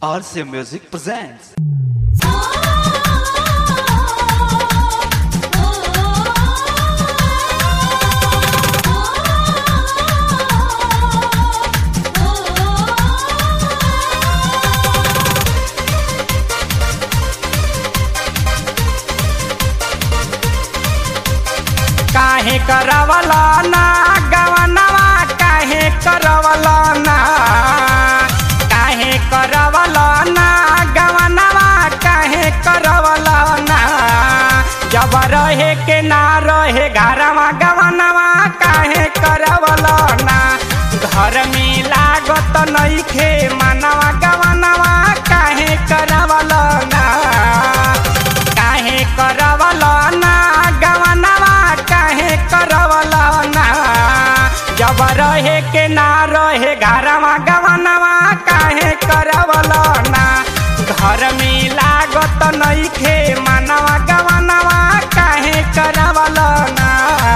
RCA Music presents. काहे करवला ना गवनवा काहे करवला ना काहे करवला ना गवनवा काहे करवला ना जब रहे के ना रहे घरवा गवनवा काहे करवला ना घर में लागत नइखे मनवा गवनवा काहे करवला ना काहे करवला ना गवनवा काहे करवला ना जब रहे के ना रहे घरवा गवनवा काहे करवला ना घर में लागत नइखे मनवा गवनवा काहे करवला ना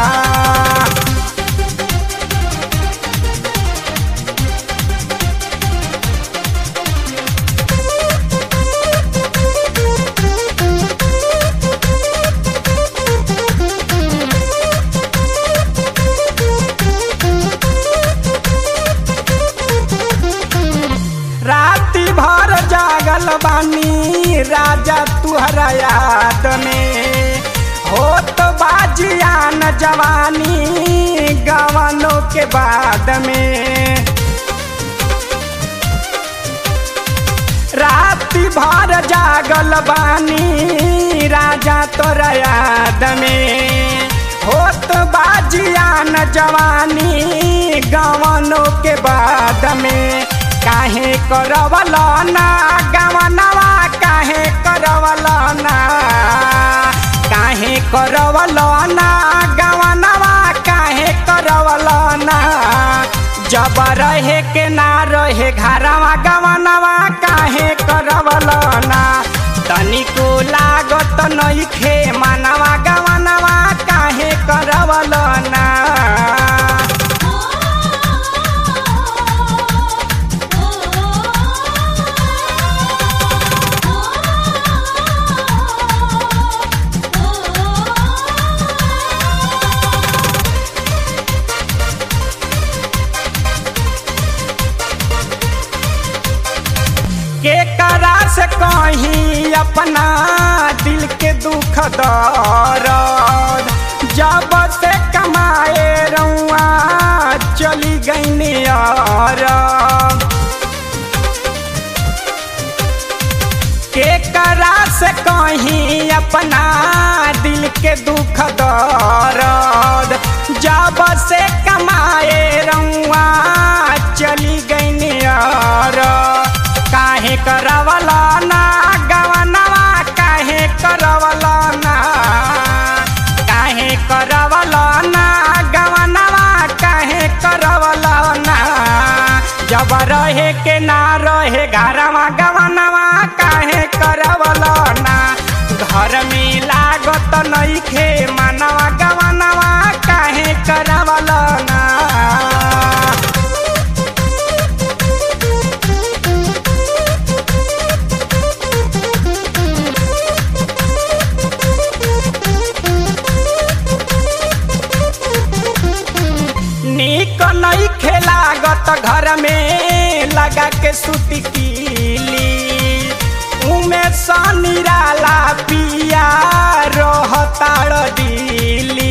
राति भर जागल बानी राजा तुहरा याद में होत बाजियान जवानी गवनों के बाद में राति भर जागल बानी राजा तोरा याद में होत बाजियान जवानी गवनों के बाद में काहे करवल ना गवनवा काहे करवल ना काहे करवल ना गवनवा काहे करवल ना जब रहे के ना रहे घरवा गवनवा काहे करवल ना तनिको लागत नइखे मनवा गवनवा काहे करवल ना के करा से कहीं अपना दिल के दुख दर्द जब से कमाए रउआ चली गई यार के करा से कहीं अपना दिल के दुख दर्द जब से कमाए रउआ चली गई यार काहे करवला ना गवनवा काहे करवला ना काहे करवला ना गवनवा काहे करवला ना जब रहे के ना रहे घरवा गवनवा काहे करवला ना घर में लागत नइखे मनवा गवनवा काहे करवला ना नीक नहीं खेलागत घर में लगा के सुती कीली उमे सनिराला पिया रहताड़ दिली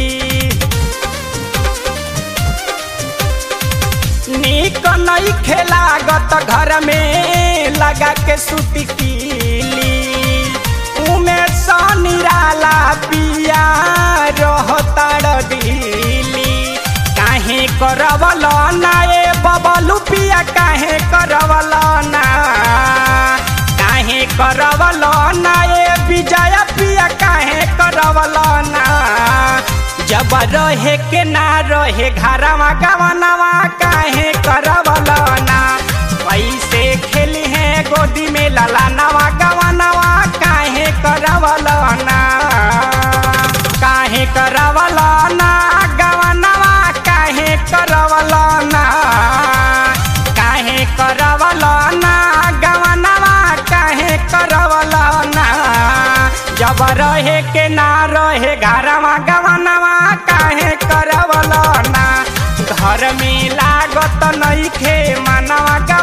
नीक नहीं खेलागत घर में लगा के सुती कीली उमे सनिराला पिया रहताड़ दिली काहे करवल ना ए बबलू पिया काहे करवल ना काहे करवल ना ए विजय पिया काहे करवल ना जब रहे के ना रहे घरवा गवनवा काहे करवल ना पैसे खेली है गोदी में लला नवा गवनवा काहे करवल ना काहे करवल ना गवनवा काहे करवल ना काहे करवल ना गवनवा अब रहे के ना रहे घरवा गवनवा काहे करवल ना घर में लागत नइखे मनवा